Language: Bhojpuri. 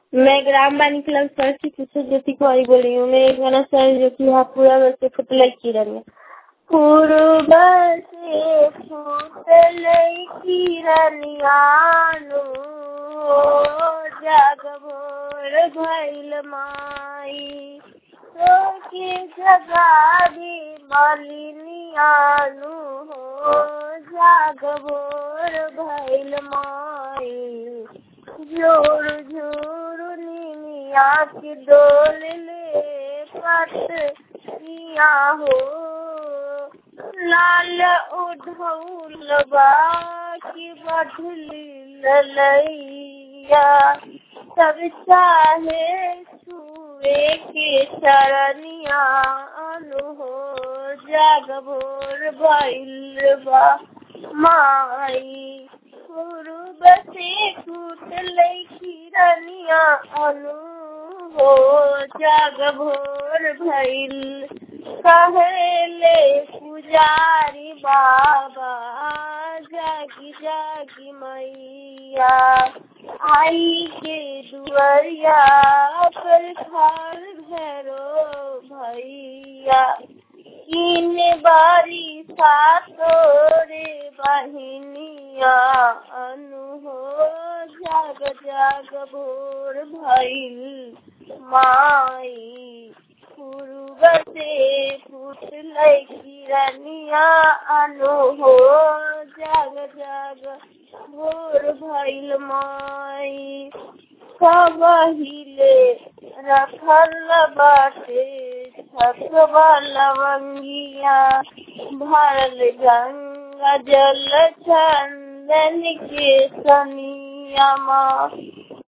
मैं ग्राम बानी क्लब सर की पीछे ज्योति कुमारी बोल रही हूँ मैं एक गाना सर जो कि यहाँ पूरा बच्चे फुटल किरण में पूर्व से फुटल किरनियानु जग भोर भैल माई तो के जगा भी मलिनियानु हो जाग भोर भैल माई जोर जोर नीमिया की डोल ले पतिया हो लाल उधौलबा की बढ़ली ललैया सब चाहे छुए के शरणिया अनु हो जाग भोर भैलबा माई पूर्व से फूट लैखिरनिया अनु हो जाग भोर भैल कहेले पुजारी बाबा जागी जागी मैया आई के दुआरिया पर खाल भैरो भैया इन बारी सातोरे बहिनिया अनु हो जाग जाग भोर भैल माई पूर्व से फूट किरनिया अनु हो जाग जाग भोर भैल माई कबहिले रखल बाटे छतवा लवंगिया भरल गंगा जल चंदन के सनिया